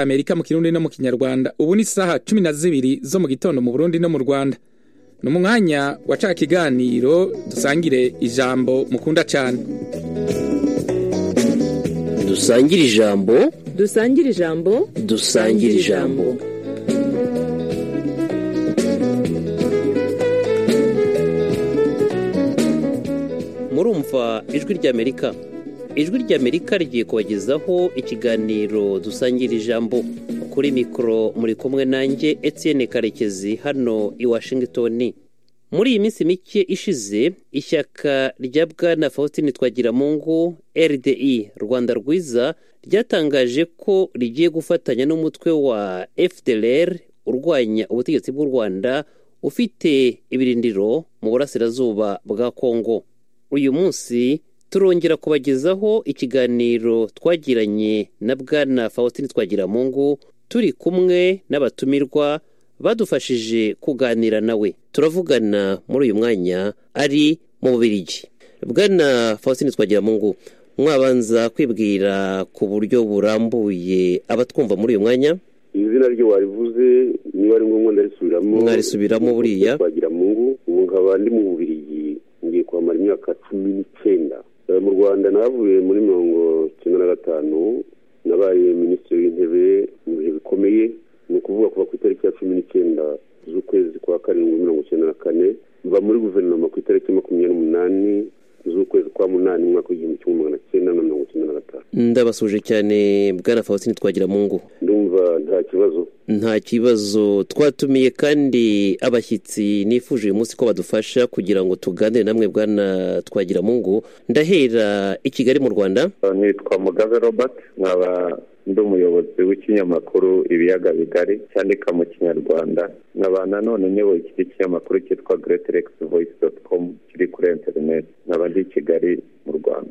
Amerika mu Kirundi no mu Kinyarwanda ubu ni saha cumi na zibiri zo mu gitondo mu Burundi no mu Rwanda ni umwanya wa ca kiganiro dusangire ijambo mukunda cyane dusangire ijambo dusangire ijambo dusangire ijambo murumva ijwi ry'amerika ijwi ry'amerika rigiye kubagezaho ikiganiro dusangira ijambo kuri mikoro muri kumwe nanjye Etienne karekezi hano i washington muri iyi minsi mike ishize ishyaka rya bwana faustin twagiramungu rdi rwanda rwiza ryatangaje ko rigiye gufatanya n'umutwe wa fdlr urwanya ubutegetsi bw'u rwanda ufite ibirindiro mu burasirazuba bwa kongo uyu munsi turongera kubagezaho ikiganiro twagiranye na bwana faustin twagiramungu turi kumwe n'abatumirwa badufashije kuganira nawe turavugana muri uyu mwanya ari mu bubirigi bwana faustin twagiramungu mwabanza kwibwira ku buryo burambuye abatwumva muri uyu mwanya izina ryo warivuze niba ari ngombwa ndarisubiramo mwarisubiramo buriya twagiramungu ubu nkaba ndi mu bubirigi ngiye kuhamara imyaka cumi n'icyenda mu rwanda navuye muri mirongo icyenda na gatanu nabaye minisitiri w'intebe mu bihe bikomeye ni ukuvuga kuva ku itariki ya cumi n'icyenda z'ukwezi kwa karindwi mirongo icyenda na kane mva muri guverinoma ku itariki makumyabiri n'umunani z'ukwezi kwa munani umwaka w'igihumbi kimwe magana cyenda na mirongo icyenda na gatanu ndabasuje cyane bwana faustin twagira mu ngo ndumva nta kibazo nta kibazo twatumiye kandi abashyitsi nifuje uyu munsi ko badufasha kugira ngo tuganire namwe bwana twagira mu ngo ndahera i kigali mu rwanda nitwa mugabe robert nkaba ndi umuyobozi w'ikinyamakuru ibiyaga bigari cyandika mu kinyarwanda nkaba nanone nyoboye iki kinyamakuru cyitwa greaterexvoice voice doti com kiri kuri interineti nkaba ndi i kigali mu rwanda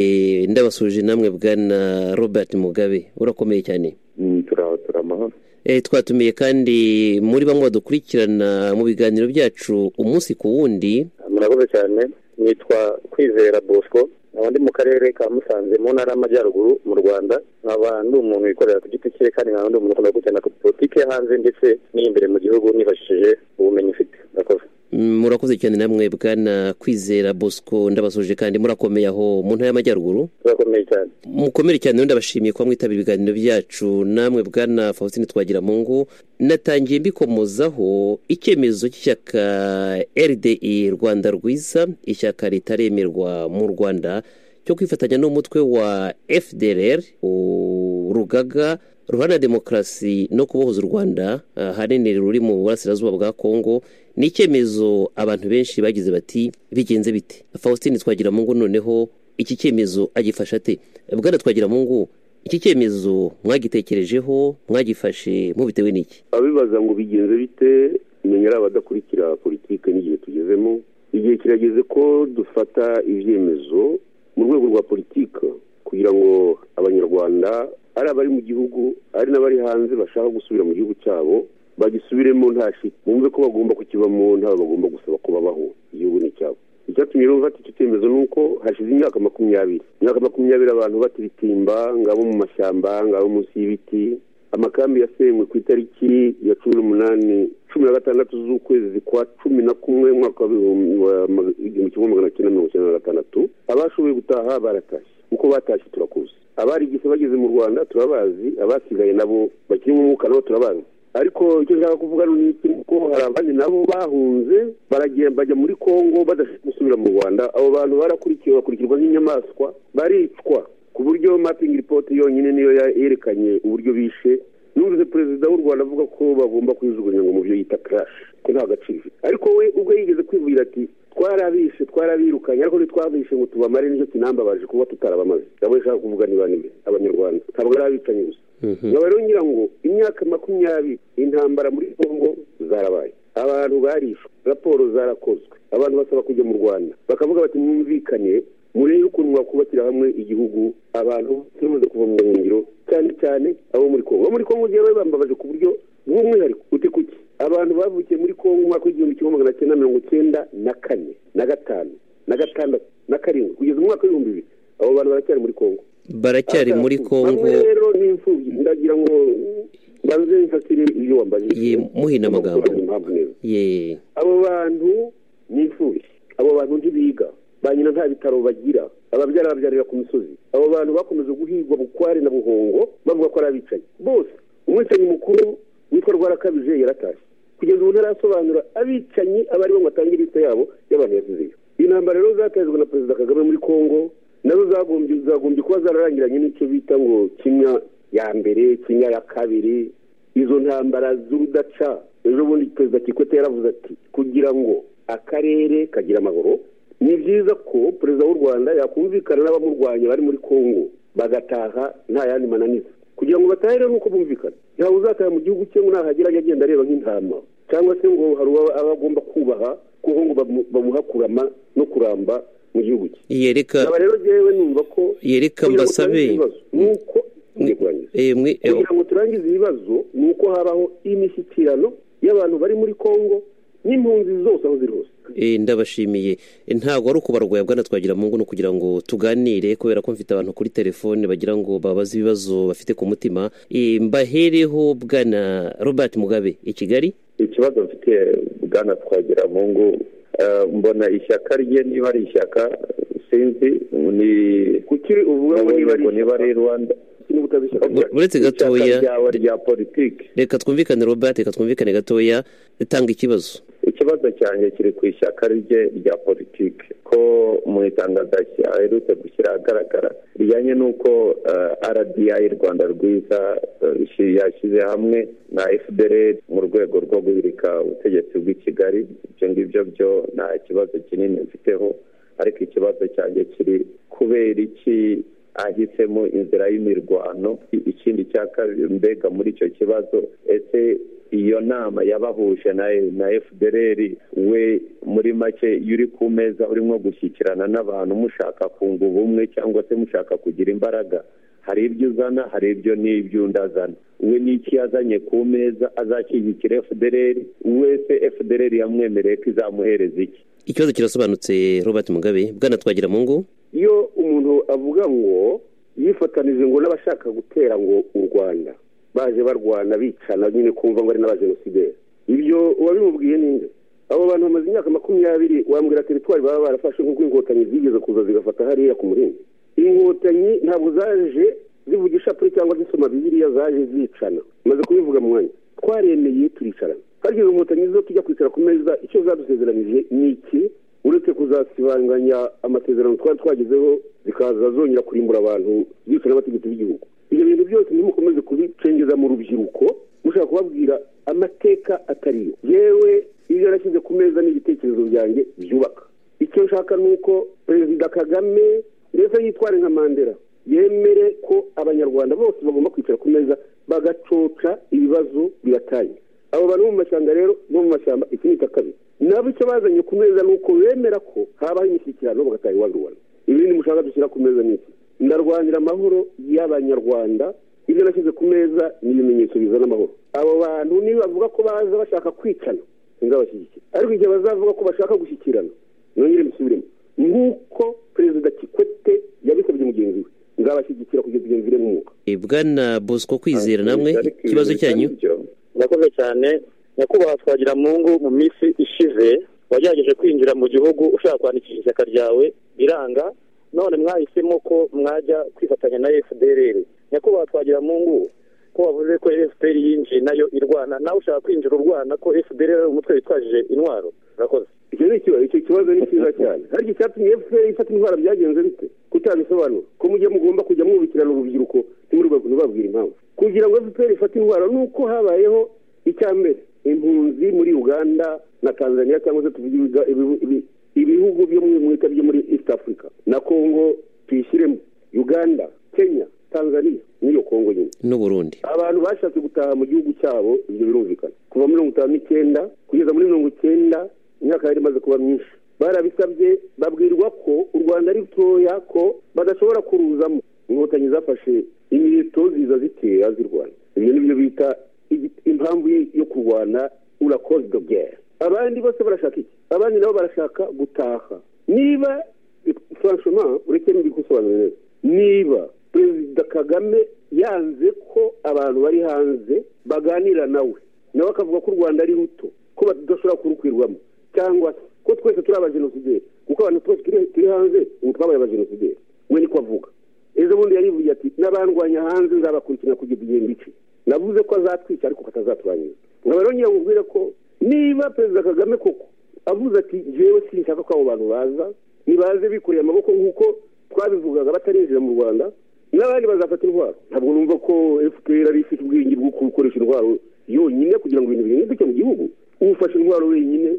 ndabasuje namwe bwana robert mugabe urakomeye cyane turaho turamahoro twatumiye kandi muri bamwe badukurikirana mu biganiro byacu umunsi ku wundi murakoze cyane nitwa kwizera bosco nkaba ndi mu karere ka musanze mu ntara y'amajyaruguru mu rwanda nkaba ndi umuntu wikorera ku giti cye kandi nkaba ndi umuntu ukunda gukenera politiki yo hanze ndetse n'iyimbere mu gihugu nifashishije ubumenyi ufite murakoze murakoze cyane namwe bwana kwizera bosco ndabasuje kandi murakomeye aho mu ntara y'amajyaruguru murakomeye cyane mukomere cyane ndabashimiye kuba mwitabira ibiganiro byacu namwe bwana faustin twagira mu ngo natangiye mbikomozaho icyemezo cy'ishyaka rdi rwanda rwiza ishyaka ritaremerwa mu rwanda cyo kwifatanya n'umutwe wa fdrr urugaga ruharanira demokarasi no kubohoza u rwanda ahanini ruri mu burasirazuba bwa kongo ni icyemezo abantu benshi bagize bati bigenze bite faustin twagira mu ngo noneho iki cyemezo agifasha ate bwana twagira mu ngo iki cyemezo mwagitekerejeho mwagifashe mubitewe n'iki abibaza ngo bigenze bite menya ari abadakurikira politiki n'igihe tugezemo igihe kirageze ko dufata ibyemezo mu rwego rwa politiki kugira ngo abanyarwanda ari abari mu gihugu ari n'abari hanze bashaka gusubira mu gihugu cyabo bagisubiremo nta shiti bumve ko bagomba kukibamo ntawe bagomba gusaba ko babaho igihugu ni icyabo icyatumye rero bafata icyo cyemezo ni uko hashize imyaka makumyabiri imyaka makumyabiri abantu batiritimba ngabo mu mashyamba ngabo munsi y'ibiti amakambi yasenywe ku itariki ya cumi n'umunani cumi na gatandatu z'ukwezi kwa cumi na kumwe umwaka wa igihumbi kimwe magana cyenda mirongo icyenda na gatandatu abashoboye gutaha baratashye uko batashye turakuzi abari igise bageze mu rwanda turabazi abasigaye nabo bakiri mu mwuka nabo turabazi ariko icyo nshaka kuvuga ni iki ko hari abandi nabo bahunze baragenda bajya muri kongo badashaka gusubira mu rwanda abo bantu barakurikiwe bakurikirwa nk'inyamaswa baricwa ku buryo mapingi ripoti yonyine niyo yerekanye uburyo bishe numvise perezida w'u rwanda avuga ko bagomba kuyijugunya ngo mu byo yita karashi ko nta gaciro ifite ariko we ubwo yigeze kwivugira ati twarabishe twarabirukanye ariko ntitwabishe ngo tubamare nicyo kinambabaje kuba tutarabamaze nabo ishaka kuvuga niba nibe abanyarwanda ntabwo ari abicanyi gusa nkaba rero ngira ngo imyaka makumyabiri intambara muri kongo zarabaye abantu barishwe raporo zarakozwe abantu basaba kujya mu rwanda bakavuga bati mwumvikane murebe ukuntu mwakubakira hamwe igihugu abantu bamaze kuva mu buhungiro cyane cyane abo muri kongo abo muri kongo ugiye bambabaje ku buryo bw'umwihariko uti kuki abantu bavukiye muri kongo umwaka w'igihumbi kimwe magana cyenda mirongo icyenda na kane na gatanu na gatandatu na karindwi kugeza umwaka w'ibihumbi bibiri abo bantu baracyari muri kongo baracyari muri kongo rero ni imfubyi ndagira ngo ntakiri ibyo wambajije Ye, muhina amagambo. Abaturage impamvu neza ye abo bantu ni imfubyi abo bantu ntibiga ba nyina nta bitaro bagira ababyara babyarira ku misozi abo bantu bakomeje guhigwa bukware na buhongo bavuga ko ari abicanyi bose umwicanyi mukuru witwa rwarakabije yaratashye kugeza ubu ntarasobanura abicanyi abo ari bo ngo atange leta yabo y'abantu yasizeyo intambara rero zatejwe na perezida kagame muri kongo nazo zagombye zagombye kuba zararangiranye n'icyo bita ngo kinya ya mbere kinya ya kabiri izo ntambara z'urudaca ejo bundi perezida kikwete yaravuze ati kugira ngo akarere kagira amahoro ni byiza ko perezida w'u rwanda yakumvikana n'abamurwanya bari muri kongo bagataha nta yandi mananiza kugira ngo batahe rero nuko bumvikana ntawe uzataha mu gihugu cye ngo nahagera ajye agenda areba nk'intama cyangwa se ngo hari uwo aba agomba kubaha kuko ngo bamu- bamuha kurama no kuramba mu gihugu cye yereka aba rero jyewe numva ko Yereka kugira ngo mbasabe- turangize ibibazo, nuko ndigurangiza eh, mwe eh, kugira ngo turangize ibibazo ni uko habaho imishyikirano y'abantu bari muri kongo n'impunzi zose aho ziri hose eh, ndabashimiye Eh, ntabwo ari ukubarwanya bwana twagira mungu ni ukugira ngo tuganire kubera ko mfite abantu kuri telefone bagira ngo babaze ibibazo bafite ku mutima Eh, mbahereho bwana robert mugabe i kigali ikibazo mfite bwana twagira mu ngo eh, mbona ishyaka rye niba ari ishyaka sinzi ni kukiri uvuga ngo niba ari ngo niba ari rwanda niba utazishyaka Bu- buretse gatoya ishyaka ryawe rya politiki reka twumvikane robert reka twumvikane gatoya tanga ikibazo ikibazo cyanjye kiri ku ishyaka rye rya politiki ko mu itangazo aherutse gushyira ahagaragara rijyanye n'uko eh, rdi rwanda rwiza eh, shi- yashyize hamwe na fdr mu rwego rwo guhirika ubutegetsi bw'i kigali ibyo ngibyo byo nta kibazo kinini mfiteho ariko ikibazo cyanjye kiri kubera iki ahisemo inzira y'imirwano ikindi cya kabiri mbega muri icyo kibazo ese iyo nama yabahuje na na fdr we muri make iyo uri ku meza urimo gushyikirana n'abantu mushaka kunga ubumwe cyangwa se mushaka kugira imbaraga hari ibyo uzana hari ibyo n'ibyo undi azana we n'iki yazanye ku meza azashyigikira fdr wese fdr yamwemereye ko izamuhereza iki ikibazo kirasobanutse robert mugabe bwana twagira mungu iyo umuntu avuga ngo yifatanije ngo n'abashaka gutera ngo u rwanda baje barwana bicana nyine kumva ngo ari n'abajenosideri ibyo uwabimubwiye ninde abo bantu bamaze imyaka makumyabiri wambwira teritwari baba barafashe nk'uko inkotanyi zigeze kuza zigafata hariya ku murinzi inkotanyi ntabwo zaje zivugisha pure cyangwa zisoma bibiliya zaje zicana maze kubivuga mu mwanya twaremeye turicarana kandi izo nkotanyi zo tujya kwicara ku meza icyo zadusezeranije ni iki uretse kuzasibanganya amasezerano twari twagezeho zikaza zongera kurimbura abantu bicwa n'amategeko y'igihugu ibyo bintu byose ntimukomeze kubicengeza mu rubyiruko mushaka kubabwira amateka atariyo yewe ibyo yarashyize ku meza n'ibitekerezo byanjye byubaka icyo nshaka ni uko perezida kagame ndetse yitware nka mandela yemere ko abanyarwanda bose bagomba kwicara ku meza bagacoca ibibazo biratanye abo bantu bo mu mashyamba rero bo mu mashyamba iki ni kabiri nabo icyo bazanye ku meza ni uko bemera ko habaho imishyikirano bagataha iwabo i rwanda ibindi mushaka dushyira ku meza ni iki ndarwanira amahoro y'abanyarwanda ibyo nashyize ku meza ni ibimenyetso bizana amahoro abo bantu niba bavuga ko baza bashaka kwicana singabashyigikira ariko igihe bazavuga ko bashaka gushyikirana nongere mbisubiremo nk'uko perezida kikwete yabisabye mugenzi we ngabashyigikira kugeza igihe mviremo umwuka Eh, bwana bosco kwizera namwe Ariko ibintu ikibazo cyanyu bitari byo. murakoze cyane nyakubahwa twagira mu ngo mu minsi ishize wagerageje kwinjira mu gihugu ushaka kwandikisha ishyaka ryawe biranga none mwahisemo ko mwajya kwifatanya na fdr nyakubahwa twagira mu ngo ko wavuze ko fpr yinjiye nayo irwana nawe ushaka kwinjira urwana ko fdr ari umutwe witwajije intwaro murakoze icyo ni ikibazo icyo kibazo ni cyiza cyane ariko icyatumye fpr ifata intwaro byagenze bite kutabisobanura ko mu gihe mugomba kujya mwubikirana urubyiruko ntimubabwire impamvu kugira ngo fpr ifate intwaro ni uko habayeho icya mbere impunzi muri uganda na tanzania cyangwa se tuvuge ibiga- ibihu- ibi- ibihugu byo mu mwita byo muri east africa na congo tuyishyiremo uganda kenya tanzania n'iyo congo nyine n'uburundi abantu bashatse gutaha mu gihugu cyabo ibyo birumvikana kuva muri mirongo itanu n'icyenda kugeza muri mirongo icyenda imyaka yari imaze kuba myinshi barabisabye babwirwa ko u rwanda ari rutoya ko badashobora kuruzamo inkotanyi zafashe imiheto ziza zitera zirwana ibyo ni byo bita igi- impamvu y- yo kurwana urakoze de guerre abandi bose barashaka iki abandi nabo barashaka gutaha niba franchement ureke n'ibikusobanurire niba perezida kagame yanze ko abantu bari hanze baganira nawe nawe akavuga ko u rwanda ari ruto ko badashobora kurukwirwamo cyangwa se ko twese turi abajenosideri kuko abantu twese turi hanze ubu twabaye abajenosideri we niko avuga ejo bundi yarivuye ati n'abandwanya hanze nzabakurikirana kugeza igihe mbice navuze ko azatwica ariko ko atazatwangiza nkaba rero nyirangubwira ko niba perezida kagame koko avuze ati jewe sinshaka ko abo bantu baza ntibaze bikoreye amaboko nk'uko twabivugaga batarinjira mu rwanda n'abandi bazafata intwaro ntabwo numva ko fpr ari ifite ubwenge bwo gukoresha intwaro yonyine kugira ngo ibintu bihinduke mu gihugu ufashe intwaro wenyine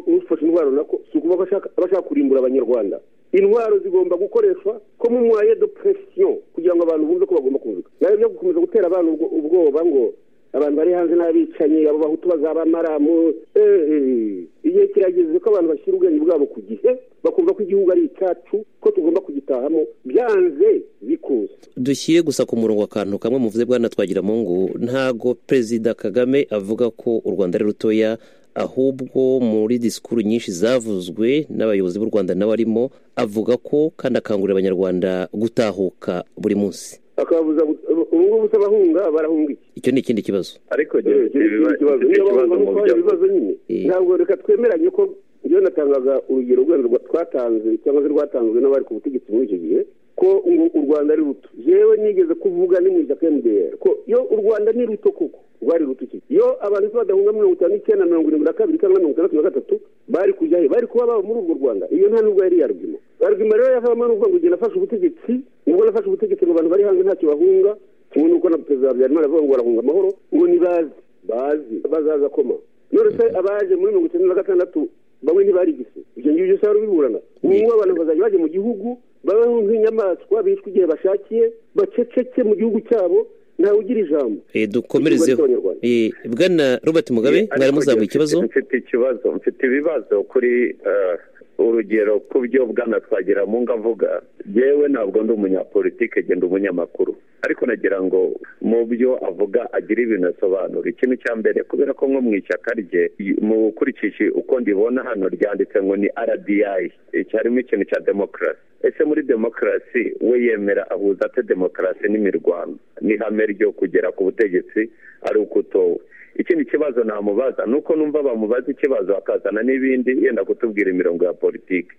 ufashe intwaro nako si ukuvuga ko aba ashaka kurimbura abanyarwanda intwaro zigomba gukoreshwa ko mu mwaye de presiyo kugira ngo abantu bumve ko bagomba kumvika nawe byo gukomeza gutera abantu ubwoba ngo abantu bari hanze n'abicanyi abo bahutu bazabamaramu igihe kirageze ko abantu bashyira ubwenge bwabo ku gihe bakumva ko igihugu ari icyacu ko tugomba kugitahamo byanze bikuze dushyire gusa ku murongo akantu kamwe muvuze bwana twagiramungu ntago perezida kagame avuga ko u rwanda ari rutoya ahubwo muri disikuru nyinshi zavuzwe n'abayobozi b'u rwanda nawe arimo avuga ko kandi akangurira abanyarwanda gutahuka buri munsi akababuza ubu ngubu se abahunga barahunga iki icyo ni ikindi kibazo ariko Eh, iki ni ikibazo niyo bahunga mu nk'uko hari byo ibibazo nyine Eh. ntabwo reka twemeranye ko iyo natangaga urugero urwego rwa- twatanze cyangwa se rwatanzwe n'abari ku butegetsi muri icyo gihe ko ngo u rwanda ari ruto yewe nigeze kuvuga ni mu ishyaka mdr ko iyo u rwanda ni ruto koko rwari ruto iki iyo abantu se badahunga mirongo itanu n'icyenda mirongo irindwi na kabiri cyangwa mirongo itandatu na gatatu bari kujya he bari kuba baba muri urwo rwanda iyo nta n'ubwo yari yarugimo yarugimo rero yavamo ni ukuvuga ngo igihe nafashe ubutegetsi nibwo nafashe ubutegetsi ngo abantu bari hanze ntacyo bahunga kimwe n'uko na perezida habyarimana avuga ngo barahunga amahoro ngo nibaze bazi bazaza koma none se abaje muri mirongo icyenda na gatandatu bamwe ntibarigise ibyo ngibyo usanga biburana ubungubu abantu bazajya bajya mu gihugu babeho nk'inyamaswa bishwe igihe bashakiye baceceke mu gihugu cyabo ntawe ugira ijambo Eh, dukomerezeho Ikigo cy'Abanyarwanda. Eh, bwana robert mugabe Eh, mwari ariko muzamuye mfite- ikibazo mfite ikibazo mfite ibibazo kuri eh, urugero ku byo bwana twagiramungu avuga yewe ntabwo ndi umunyapolitike genda umunyamakuru ariko nagira ngo mu byo avuga agire ibintu asobanura ikintu cya mbere kubera ko nko mu ishyaka rye i- mu gukurikije uko ndibona hano ryanditse ngo ni rdi harimo ikintu cya demokarasi ese muri demokarasi we yemera ahuza ate demokarasi n'imirwano n'ihame ryo kugera ku butegetsi ari ukutowe ikindi kibazo namubaza ni uko numva bamubaza ikibazo akazana n'ibindi yenda kutubwira imirongo ya politiki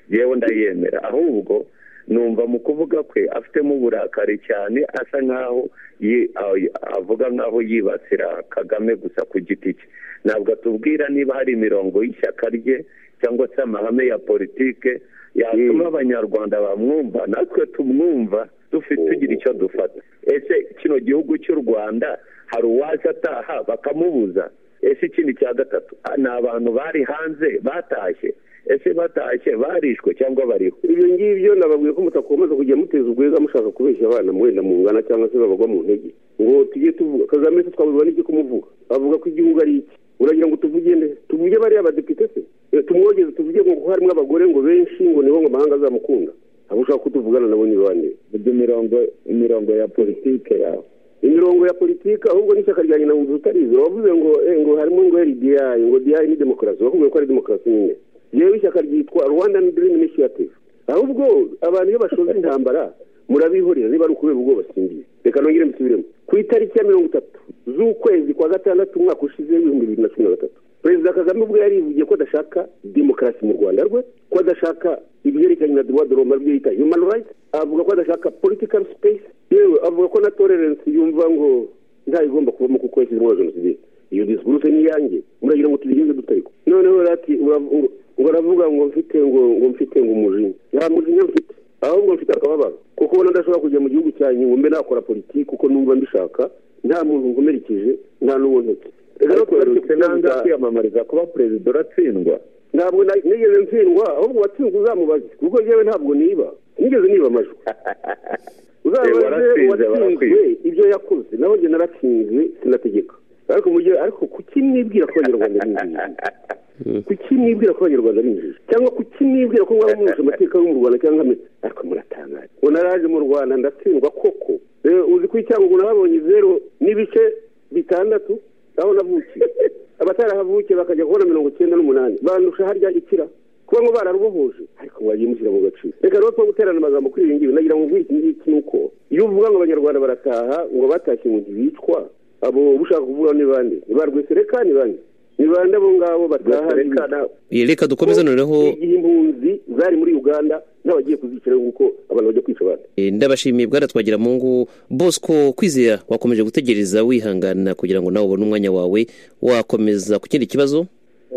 yewe ndayemera ahubwo numva mu kuvuga kwe afitemo uburakari cyane asa nkaho yi- a- avuga nkaho yibasira kagame gusa ku giti cye ntabwo atubwira niba hari imirongo y'ishyaka rye cyangwa se amahame ya politike yatuma abanyarwanda bamwumva natwe tumwumva dufite tugira icyo dufata ese kino gihugu cy'u rwanda hari uwaje ataha bakamubuza ese ikindi cya gatatu ah, ni abantu bari hanze batashye ese batashye barishwe cyangwa bariho ibyo ngibyo nababwiye ko mutakomeza kujya muteza urwego mushaka kubeshya abana wenda mungana cyangwa se babagwa mu ntege ngo tujye tuvuga kagame se twabiba n'iki kumuvuga avuga ko igihugu ari iki uragira ngo tuvuge nde tuvuge bariya abadepite se Eh, tumwogeze tuvuge ngo kuko harimo abagore ngo benshi ngo nibo ngo amahanga azamukunda ntabwo ushaka ko tuvugana nabo ni bande ibyo mirongo imirongo ya politike yawe imirongo ya politiki ahubwo n'ishyaka rya nyina wumva utarizi wavuze ngo eh, ngo harimo ngo RDI ngo DI ni demokarasi wakubwiye ko ari demokarasi nyine yewe ishyaka ryitwa Rwandan Dream Initiative ahubwo abantu iyo bashoza intambara murabihorera niba ari ukubera ubwoba singiye reka nongere mbisubiremo ku itariki ya mirongo itatu z'ukwezi kwa gatandatu umwaka ushize w'ibihumbi bibiri na cumi na gatatu perezida kagame ubwo yarivugiye ko adashaka demokarasi mu rwanda rwe ko adashaka ibyerekeranye na droit de l'homme aribyo yita human rights avuga ko adashaka political space yewe avuga ko na tolerance yumva ngo ntayigomba kubamo kuko yashyizemo na jenoside iyo discourse ni iyanjye muragira ngo tubigenze dutariko noneho rero ati uravu- ngo- ngo aravuga ngo mfite ngo ngo mfite ngo umujinya nta mujinya mfite ahubwo mfite akababaro kuko ubona ndashobora kujya mu gihugu cyanjye ngo mbe nakora politiki kuko numva mbishaka nta muntu nkomerekeje nta n'uwo ntetse reka ariko tugarutse ku uretse kibazo nanga cya- kwiyamamariza kuba perezida uratsindwa ntabwo na- nigeze ntsindwa ahubwo watsinzwe uzamubaze kuko yewe ntabwo niba nigeze niba amajwi Eh, uzamubaze waratsinze, uwatsinzwe barakwiba. ibyo yakoze naho njye naratsinzwe sinategeka ariko mu gihe ariko kuki mwibwira ko abanyarwanda ari injiji kuki mwibwira ko abanyarwanda ari injiji cyangwa kuki mwibwira ko mwaba murusha amateka yo mu rwanda cyangwa ameze ariko muratangaje ngo naraje mu rwanda ndatsindwa koko Eh, uzi ko icyangugu nahabonye zeru n'ibice bitandatu aho navukiye abatarahavukiye bakajya kubona mirongo icyenda n'umunani bandusha harya ikira kuba ngo bararubohoje ariko mwagiye mushyira mu gaciro reka rero two guterana amagambo kuri ibi ngibi nagira ngo nk'iki ngiki ni uko iyo uvuga ngo abanyarwanda barataha ngo batashye ngo ntibicwa abo ushaka kuvuga ni bande ni ba rwesireka ni bande ni bande abo ngabo bataha ntibicwa Eh, reka dukomeze noneho igihe impunzi zari muri uganda n'abagiye kuzicira nk'uko abantu bajya kwica abandi eh, ndabashimiye bwana twagira mu ngo bosco kwizera wakomeje gutegereza wihangana kugira ngo nawe ubone umwanya wawe wakomeza ku kindi kibazo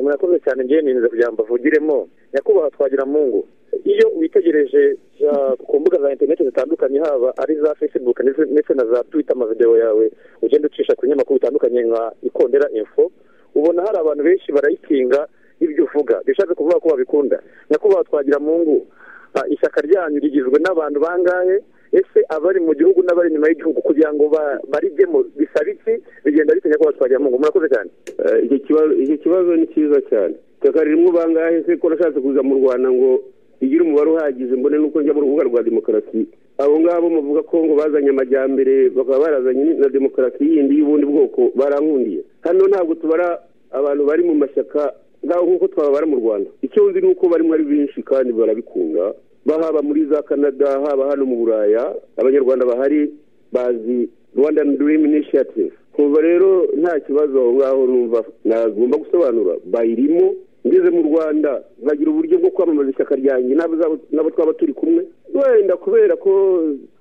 murakoze cyane njyewe ninza kugira ngo mbavugiremo nyakubahwa twagira mu ngo iyo witegereje ah, ku mbuga za interineti zitandukanye haba ari za facebook ndetse ndetse na za twitter amavideo yawe ugenda ucisha ku binyamakuru bitandukanye nka ikondera info ubona hari abantu benshi barayikinga ibyo uvuga bishatse kuvuga ko babikunda nyakubahwa twagira mu ngo ah, ishyaka ryanyu rigizwe n'abantu bangahe ese abari mu gihugu n'abari inyuma y'igihugu kugira ngo ba- barijyemo bisaba iki bigenda bitanya kuba twagira mu ngo murakoze cyane Eh, icyo kibazo icyo kibazo ni cyiza cyane itaka ririmo bangahe se ko nashatse kuza mu rwanda ngo igire umubare uhagije mbone nuko njya mu rubuga rwa demokarasi abo ngabo muvuga ko ngo bazanye amajyambere bakaba barazanye ni- na demokarasi yindi y'ubundi bwoko barankundiye hano ntabwo tubara abantu bari mu mashyaka nkaho nk'uko twababara mu rwanda icyo nzi ni uko barimo ari benshi kandi barabikunda bahaba muri za canada haba hano mu buraya abanyarwanda bahari bazi Rwandan Dream Initiative kumva rero nta kibazo aho ngaho numva nagomba gusobanura bayirimo ngeze mu rwanda nkagira uburyo bwo kwamamaza ishyaka ryanjye n'abo zabo- n'abo twaba turi kumwe wenda kubera ko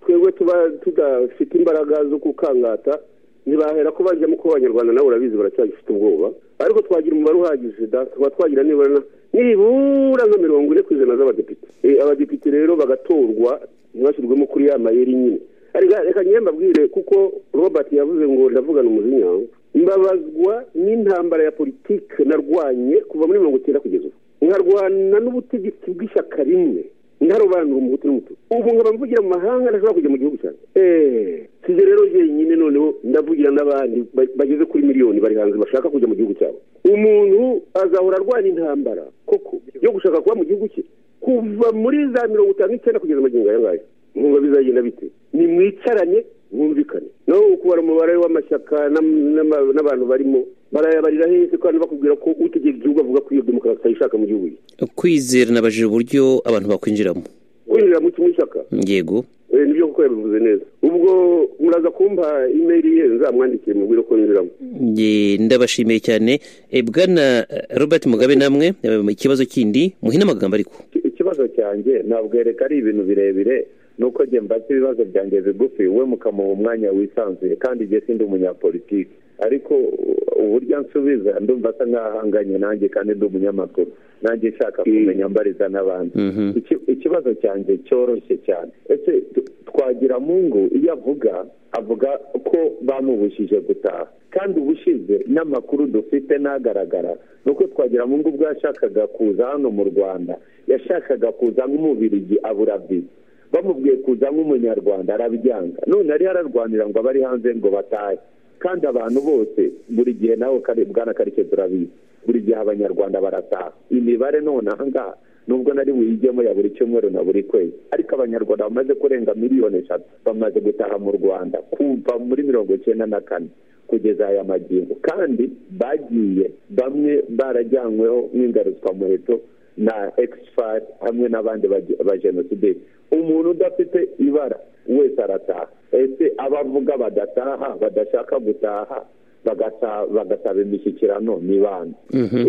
twebwe tuba tudafite imbaraga zo gukangata ntibahera ko bajyamo ko abanyarwanda nabo urabizi baracyagifite ubwoba ariko twagira umubare uhagije da tukaba twagira nibura na- nibura nka mirongo ine ku ijana z'abadepite Eh, abadepite rero bagatorwa ntibashyirwemo kuri ya mayeri nyine reka reka njye mbabwire kuko robert yavuze ngo ndavugana umujinya mbabazwa n'intambara ya politike narwanye kuva muri mirongo icyenda kugeza ubu nkarwana n'ubutegetsi bw'ishyaka rimwe nkarobanura umuhutu n'umutuku ubu nkaba mvugira mu mahanga ntashobora kujya mu gihugu cyanjye eee sibyo rero jyenyine noneho ndavugira n'abandi ba- bageze kuri miliyoni bari hanze bashaka kujya mu gihugu cyabo umuntu azahora arwana intambara koko yo gushaka kuba mu gihugu cye kuva muri za mirongo itanu n'icyenda kugeza magingo aya ngaya nkumva bizagenda bite nimwicaranye mwumvikane naho ukubara umubare w'amashyaka n'am- n'ama- n'abantu barimo barayabarira hese kandi bakubwira ko utegeka igihugu avuga ko iyo demokarasi ayishaka mu gihugu cye kwizera nabajije uburyo abantu bakwinjiramo kwinjira mu kimwe ishyaka yego Eh, nibyo kuko yabivuze neza ubwo muraza kumpa imeri ye nzamwandikiye mubwire ko ninjiramo Nge- ndabashimiye cyane Eh, bwana eh, robert mugabe namwe eh, ikibazo kindi muhine amagambo ariko Iki- ikibazo cyanjye ntabwo yereka ari ibintu birebire nuko njye mbaza ibibazo byanjye bigufi we mukamuha umwanya wisanzuye kandi njye sindi umunyapolitiki ariko u- uburyo ansubiza ndumva asa nk'ahanganye nanjye kandi ndi umunyamakuru nanjye nshaka kumenya mbariza n'abandi Mhm. Iki- ikibazo cyanjye cyoroshye cyane ese tu- twagira mungu iyo avuga avuga ko bamubujije gutaha kandi ubushize n'amakuru dufite n'agaragara ni uko twagira mungu ubwo yashakaga kuza hano mu rwanda yashakaga kuza nk'umubirigi abura viza bamubwiye kuza nk'umunyarwanda arabyanga none yari yararwanira ngo abari hanze ngo batahe kandi abantu bose buri gihe nawe kari- bwana karike turabizi buri gihe abanyarwanda barataha imibare none ahangaha nubwo nari buyijyemo ya buri cyumweru na buri kwezi ariko abanyarwanda bamaze kurenga miliyoni eshatu bamaze gutaha mu rwanda kuva muri mirongo icyenda na kane kugeza aya magingo kandi bagiye bamwe barajyanyweho nk'ingarutswamuheto na exfar hamwe n'abandi bage- bajenosideri umuntu udafite ibara wese arataha ese abavuga badataha badashaka gutaha bagasa- bagasaba imishyikirano ni bande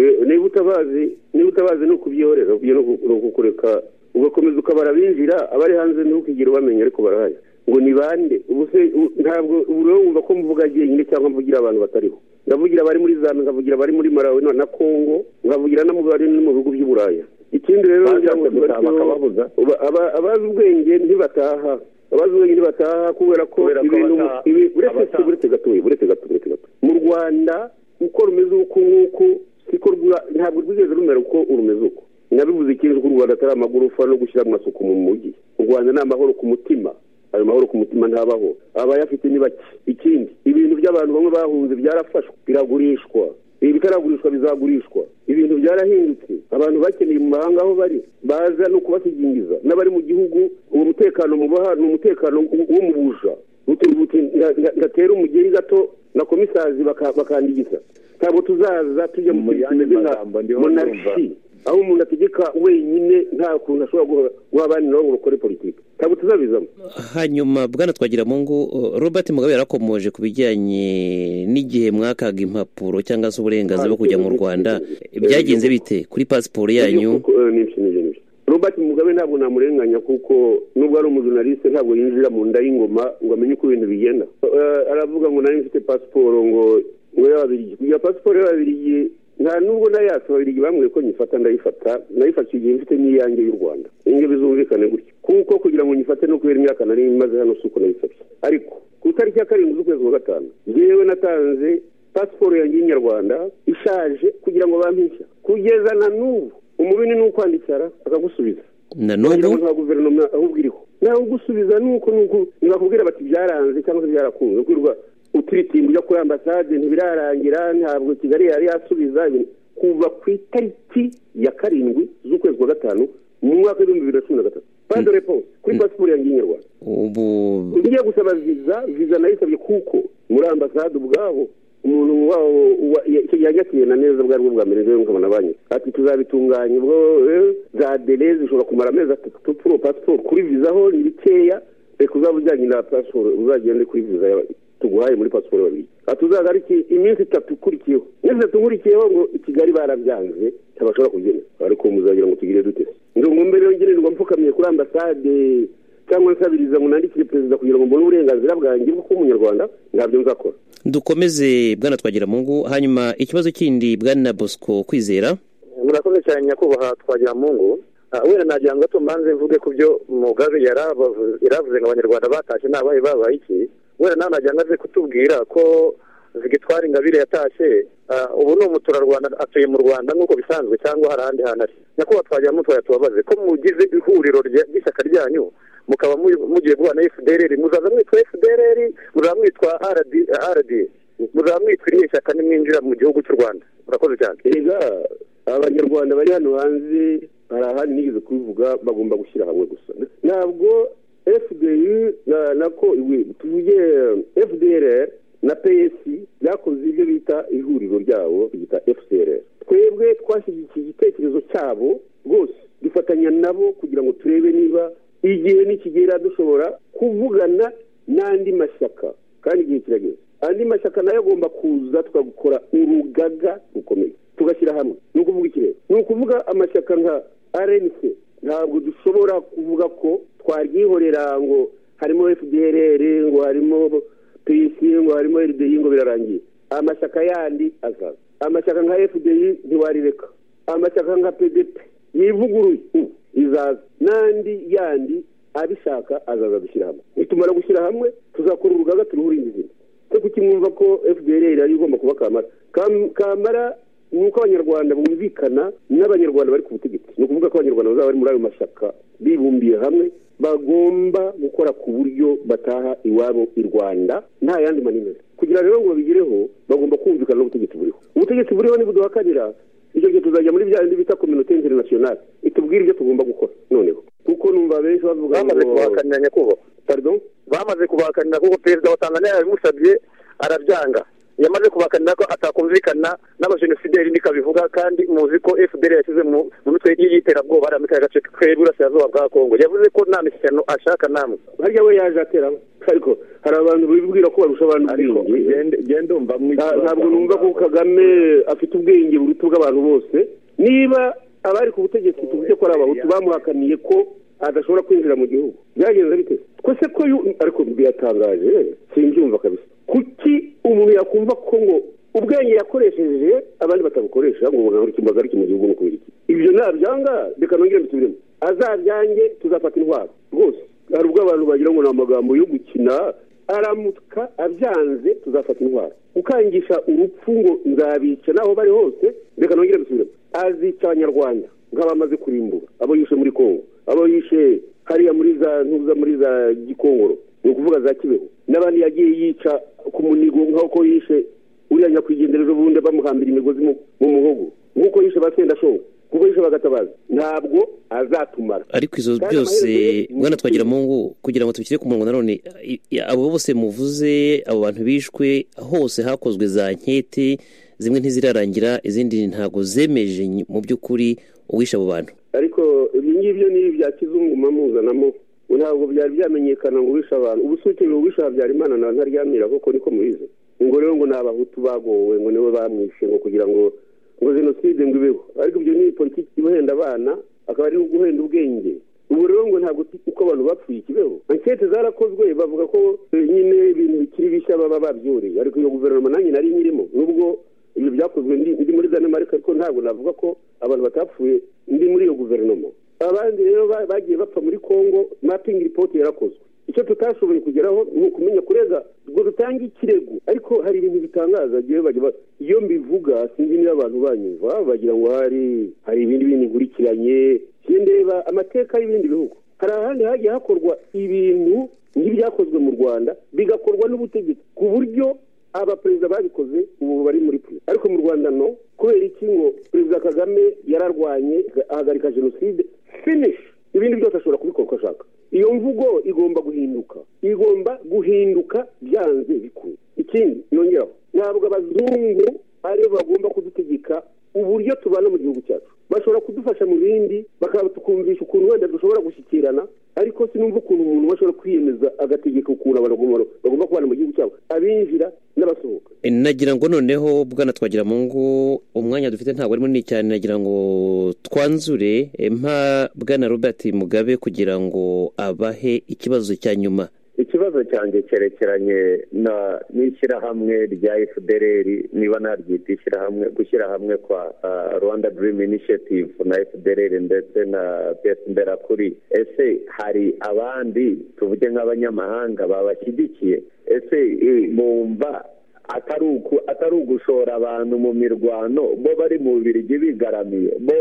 Eh, niba utabazi niba utabazi ni ukubyorera ubyo ni uku- ni ukukureka ugakomeza ukabara binjira abari hanze ntukigire ubamenya ariko barahari ngo ni bande ubu se u- ntabwo ubu rero wumva ko mvuga jyenyine cyangwa mvugira abantu batariho ndavugira abari muri zambia nkavugira abari muri malawi na- na congo nkavugira no mu bari no mu bihugu by'i buraya ikindi rero ngira ngo Bashatse gutaha tubarusheho- bakababuza. Uba- aba- abazi ubwenge ntibataha abazi ubwenge ntibataha kubera ko Kubera ko ibintu abataha- ibi- uretse abataha- uretse gatoya uretse gato uretse gato mu rwanda uko rumeze uku nguku siko rwa- ntabwo rwigeze rumera uko urumeze uko nabivuze kenshi ko u rwanda atari amagorofa no gushyira amasuku mu mujyi u rwanda ni amahoro ku mutima ayo mahoro ku mutima ntabaho abayafite ni bake ikindi ibintu by'abantu bamwe bahunze byarafashwe biragurishwa ibitaragurishwa bizagurishwa ibintu byarahindutse abantu bakeneye mu mahanga aho bari baza ni ukubasigingiza n'abari mu gihugu uwo mutekano mubaha ni umutekano w- w'umubuja uturubuti ngatera umugeri gato na komisazi bakandigiza ntabwo tuzaza tujya mu Mu kintu yandi kimeze nka magambo ndiho numva monarshi aho umuntu ategeka wenyine nta kuntu ashobora guha guha abandi nabo ngo bakore politiki ntabwo tuzabizamo hanyuma bwana twagira mu ngo robert mugabe yarakomoje ku bijyanye n'igihe mwakaga impapuro cyangwa se uburenganzira bwo kujya mu rwanda byagenze bite kuri pasiporo yanyu Kuko, eh, nibyo, nibyo, nibyo. robert mugabe ntabwo namurenganya kuko nubwo ari umujurnaliste ntabwo yinjira mu nda y'ingoma ngo amenye uko ibintu bigenda Eh, aravuga ngo nari mfite pasiporo ngo ngo y'ababirigi kugira pasiporo y'ababirigi nta nubwo nayatse ababirigi bambwiye ko nyifata ndayifata nayifatiye igihe mfite n'iyange y'u rwanda inge bizumvikane gutyo kuko kugira ngo nyifate no kubera imyaka nari maze hano si uko nayifata ariko ku itariki ya karindwi z'ukwezi kwa gatanu yewe natanze pasiporo yanjye y'inyarwanda ishaje kugira ngo bampishya kugeza na n'ubu umubini ni ukwandicara akagusubiza na kugira ngo n'ubu nta guverinoma ahubwo iriho nawe ugusubiza nuko nuko ntibakubwira bati byaranze cyangwa se byarakunze kwirwa utiritimba ujya kuri ambasade ntibirarangira ntabwo kigali yari yasubiza ibintu. kuva ku itariki ya karindwi z'ukwezi kwa gatanu mu mwaka w'ibihumbi bibiri na cumi na gatatu pande reponse kuri pasiporo yanjye y'inyarwanda ubu ngiye gusaba viza viza nayisabye kuko muri ambasade ubwabo umuntu wabo wa- ya- icyo gihe yakirana neza bwari bwo bwa mbere rero nkabona banyu ati tuzabitunganya ubwo eh, za dele zishobora kumara amezi atatu tupfuro pasiporo kuri viza ho ni bikeya reka uzaba ujyanye na pasiporo uzagende kuri viza ya- tuguhaye muri pasiporo babiri ati uzaza ari iki? iminsi itatu ikurikiyeho iminsi itatu ikurikiyeho ngo i kigali barabyanze ntibashobora kubyemera ariko muzagira ngo tugire dute ngo ngo mbere yongererwa mpfukamiye kuri ambasade cyangwa nsabiriza ngo nandikire perezida kugira ngo mbone uburenganzira bwanjye bwo kuba umunyarwanda ntabyo nzakora dukomeze bwana twagira mu ngo hanyuma ikibazo kindi bwana bosco kwizera murakoze cyane nyakubahwa twagira mu ngo Ah, wenda nagira ngo gato mbanze mvuge ku byo mugabe yarabavu- yaravuze ngo abanyarwanda batashye nabaye babaye iki wenda nawe nagira ngo aze kutubwira ko zigitwara ingabire yatashye ah, ubu ni umuturarwanda atuye mu rwanda nk'uko bisanzwe cyangwa hari ahandi hantu ari nyakubahwa twagira mu twaya tubabaze ko mugize ihuriro rya- ry'ishyaka ryanyu mukaba mu- mugiye guhana efudereri muzaza mwitwa efudereri muzaba mwitwa aradi muzaba mwitwa iriya shyaka nimwinjira mu gihugu cy'u rwanda murakoze cyane erega abanyarwanda bari hano hanze hari ahandi nigeze kubivuga bagomba gushyira hamwe gusa ntabwo fdi na- nako iwe, tuvuge fdr na ps byakoze ibyo bita ihuriro ryabo byita fcr twebwe twashyigikiye igitekerezo cyabo rwose dufatanya nabo kugira ngo turebe niba igihe nikigera dushobora kuvugana n'andi mashyaka kandi igihe kirageze andi mashyaka nayo agomba kuza tukagukora urugaga rukomeye tugashyira hamwe ni ukuvuga ikirere ni ukuvuga amashyaka nka rnc ntabwo dushobora kuvuga ko twaryihorera ngo harimo fdrr ngo harimo pc ngo harimo rdi ngo birarangiye amashyaka yandi azaza amashyaka nka fdi ntiwarireka amashyaka nka pdp yivuguruye ubu izaza n'andi yandi abishaka azaza gushyira hamwe nitumara gushyira hamwe tuzakora urugaga turuhure indi zina cyo kukimwumva ko fdr yari igomba kuba kamara Kam- kamara ni uko abanyarwanda bumvikana n'abanyarwanda bari ku butegetsi ni ukuvuga ko abanyarwanda bazaba bari muri ayo mashyaka bibumbiye hamwe bagomba gukora ku buryo bataha iwabo i rwanda nta yandi manimero kugira rero ngo babigereho bagomba kumvikana n'ubutegetsi buriho ubutegetsi buriho nibuduhakanira icyo gihe tuzajya muri bya bindi bita kominote interinasiyonali itubwire ibyo tugomba gukora noneho kuko numva benshi bavuga bamaze kubahakanira nyakubahwa pardon bamaze kubahakanira kuko perezida wa tanzania yabimusabye arabyanga yamaze kubahakanira ko atakumvikana n'abajenosideri nikabivuga kandi muzi ko fdr yashyize mu mu mitwe y'iterabwoba ari amikaya gace k'iburasirazuba bwa kongo yavuze ko nta mishyikirano ashaka namwe harya we yaje ateramo ariko hari abantu bibwira ko barusha abantu ariko ubwenge genda- genda umva mu Nta- ikibazo ntabwo aho numva ko ngaho. kagame afite ubwenge buruta ubw'abantu bose niba abari ku butegetsi tuvuge ko ari abahutu bamuhakaniye ko adashobora kwinjira mu gihugu byagenze bite ko se ko yu- ariko biratangaje simbyumva kabisa kuki umuntu yakumva ko ngo ubwenge yakoresheje abandi batabukoresha ngo bagahagarike iki mu gihugu no kubera iki ibyo nabyanga reka nongere mbisubiremo azabyange tuzafata intwaro rwose hari ubwo abantu bagira ngo ni amagambo yo gukina aramuka abyanze tuzafata intwaro gukangisha urupfu ngo nzabica naho bari hose reka nongere mbisubiremo azica abanyarwanda nk'abamaze kurimbura abo yishe muri kongo abo yishe hariya muri za ntuza muri za gikongoro ni ukuvuga za kibeho n'abandi yagiye yica ku munigo nk'uko yishe uriya nyakwigenderezo bundi bamuhambira imigozi mu mu muhogo nk'uko yishe ba sendashonga nk'uko yishe bagatabaza ntabwo azatumara ariko izo Kandi byose amaherezo ye- bwana twagira mu ngo kugira ngo tubishyire ku murongo nanone i- i- abo bose muvuze abo bantu bishwe hose hakozwe za nkete zimwe ntizirarangira izindi ntabwo zemeje mu by'ukuri uwishe abo bantu ariko ibyo ngibyo ni ibya kizungu mpamuzanamo ntabwo byari byamenyekana ngo uwishe abantu ubusukiro uwishe habyarimana nawe ntaryamira kuko niko mubizi ngo rero ngo ni abahutu bagowe ngo nibo bamwishe ngo kugira ngo ngo jenoside ngo ibeho ariko ibyo ni politiki ibahenda abana akaba ari uguhenda ubwenge ubu rero ngo ntabwo uko abantu bapfuye ikibeho ankete zarakozwe bavuga ko nyine ibintu bikiri bishya baba babyuriye ariko iyo guverinoma nanjye nari nyirimo nubwo ibyo byakozwe ndi muri danemark ariko ntabwo navuga ko abantu batapfuye ndi muri iyo guverinoma abandi rero bagiye bapfa muri congo mapping report yarakozwe icyo tutashoboye kugeraho ni ukumenya kurega ngo dutange ikirego ariko hari ibintu bitangaza iyo mbivuga sinzi niba abantu banyumva bagira ngo hari hari ibindi bintu nkurikiranye ndeba amateka y'ibindi bihugu hari ahandi hagiye hakorwa ibintu nk'ibyakozwe mu rwanda bigakorwa n'ubutegetsi ku buryo abaperezida babikoze ubu bari muri pure ariko mu rwanda no kubera iki ngo perezida kagame yararwanye ahagarika jenoside finishi ibindi byose ashobora kubikora uko ashaka iyo mvugo igomba guhinduka igomba guhinduka byanze bikwiye ikindi yongeraho ntabwo abazungu aribo bagomba kudutegeka uburyo tubana mu gihugu cyacu bashobora kudufasha mu bindi bakaba tukumvisha ukuntu wenda dushobora gushyikirana ariko sinumva ukuntu umuntu bashobora kwiyemeza agategeka ukuntu abantu bagomba kubana mu gihugu cyabo abinjira n'abasohoka nagira ngo noneho bwana twagira mu ngo umwanya dufite ntabwo ari munini cyane nagira ngo twanzure mpa bwana robert mugabe kugira ngo abahe ikibazo cya nyuma ikibazo cyanjye cyerekeranye n'ishyirahamwe rya fdr niba naryita ishyirahamwe gushyira hamwe kwa rwanda dream initiative na fdr ndetse na mberakuri ese hari abandi tuvuge nk'abanyamahanga babashyigikiye ese bumva atari ugushora abantu mu mirwano bo bari mu birigi bigaramiye bo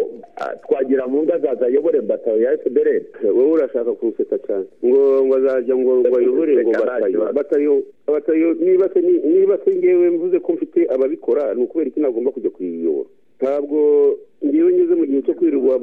twagira mu ngo azaza ayobore batayo ya fdr wowe urashaka kuwufata cyane ngo ngo azajya ngo ngo ayobore ngo batayo batayo batayo niba se niba se ngewe mvuze ko mfite ababikora ni ukubera iki nagomba kujya kuyiyobora ntabwo ngewe ngeze mu gihe cyo kwirirwa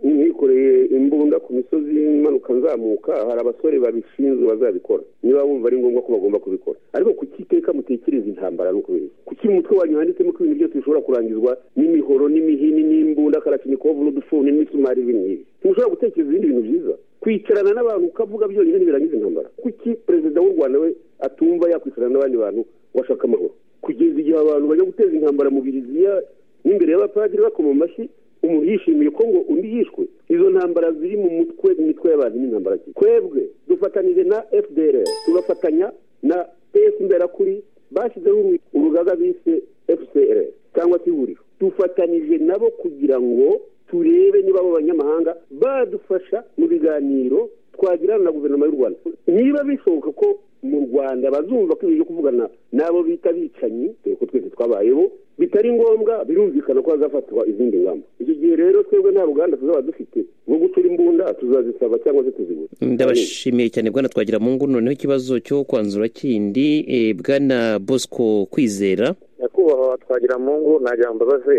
mwikoreye imbunda ku misozi imanuka nzamuka hari abasore babishinzwe bazabikora niba bumva ari ngombwa ko bagomba kubikora ariko kuki iteka mutekereza intambara ni ukubera kuki mu mutwe wanyu handitsemo ko ibintu byose bishobora kurangizwa n'imihoro n'imihini n'imbunda karakinikovu n'udufuni n'imisumari bimwe ntushobora gutekereza ibindi bintu byiza kwicarana n'abantu ukavuga byonyine ntibirangiza intambara kuki perezida w'u rwanda we atumva yakwicarana n'abandi bantu washaka amahoro kugeza igihe abantu bajya guteza intambara mu biriziya n'imbere y'abapadiri bakoma amashyi umuntu yishimiye ko ngo undi yishwe izo ntambara ziri mu mutwe imitwe y'abantu n'intambara twebwe dufatanije na fdr tugafatanya na pesi mberakuri bashyizeho urugaga bise fcr cyangwa se ihuriro dufatanije nabo kugira ngo turebe niba abo banyamahanga badufasha mu biganiro twagirana na guverinoma y'u rwanda niba bishoboka ko mu rwanda bazumva ko ibintu byo kuvugana n'abo bita bicanyi dore ko twese twabayeho bitari ngombwa birumvikana ko hazafatwa izindi ngamba icyo gihe rero twebwe nta ruganda tuzaba dufite rwo gucura imbunda tuzazisaba cyangwa se tuzigura ndabashimiye cyane bwana twagira mu ngo noneho ikibazo cyo kwanzura kindi bwana bosco kwizera nyakubahwa twagira mu ngo ntagira ngo mbabaze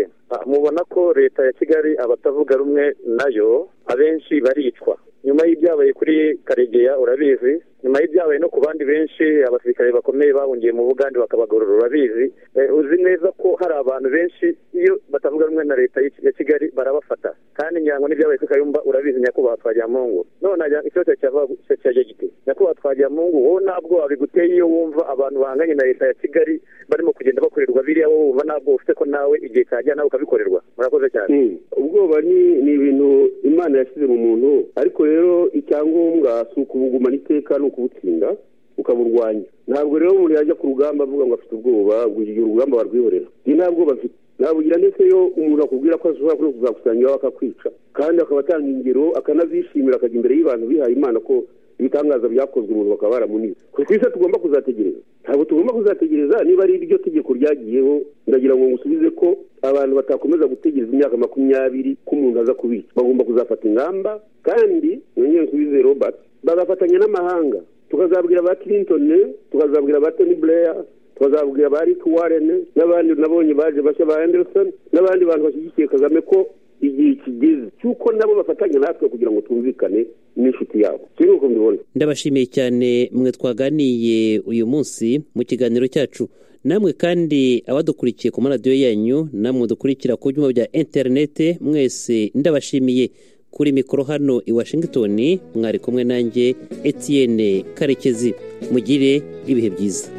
mubona ko leta ya kigali abatavuga rumwe nayo abenshi baricwa nyuma y'ibyabaye kuri karegeya urabizi nyuma y'ibyabaye no ku bandi benshi abasirikare bakomeye bahungiye mu bugande bakabagorora urabizi uzi neza ko hari abantu benshi iyo batavuga rumwe na leta ya kigali barabafata kandi ngira ngo n'ibyabaye kuri kayumba urabizi nyakubahwa twagiramungu none ikibazo cyaje gite nyakubahwa twagiramungu wowe ntabwo wabiguteye iyo wumva abantu bahanganye na leta ya kigali barimo kugenda bakorerwa biriya wowe wumva ntabwo ufite ko nawe igihe cyagera nawe ukabikorerwa murakoze cyane ubwoba ni ibintu imana yashyize mu muntu ariko rero icyangombwa si ukubugumana iteka ni ukubutsinda ukaburwanya ntabwo rero umuntu yajya ku rugamba avuga ngo afite ubwoba ngo igihe urugamba barwihorera ni nta bwoba afite nabugira ndetse yo umuntu akubwira ko ashobora kuno kuzakusanya iwawe akakwica kandi akaba atanga ingero akanazishimira akajya imbere y'abantu bihaye imana ko ibitangaza byakozwe umuntu bakaba baramunize ku isi tugomba kuzategereza ntabwo tugomba kuzategereza niba ari iryo tegeko ryagiyeho ndagira ngo ngusubize ko abantu batakomeza gutegereza imyaka makumyabiri ko umuntu aza kubica bagomba kuzafata ingamba kandi nongere nsubize robert bagafatanya n'amahanga tukazabwira ba clinton tukazabwira ba tony blair tukazabwira ba rick warren n'abandi nabonye baje bashya ba anderson n'abandi bantu bashyigikiye kagame ko igihe kigeze cy'uko nabo bafatanya natwe kugira ngo twumvikane n'inshuti yabo kimwe uko mbibona ndabashimiye cyane mwe twaganiye uyu munsi mu kiganiro cyacu namwe kandi abadukurikiye ku maradiyo yanyu namwe dukurikira ku byuma bya interinete mwese ndabashimiye kuri mikoro hano i washington mwari kumwe nanjye etienne karekezi mugire ibihe byiza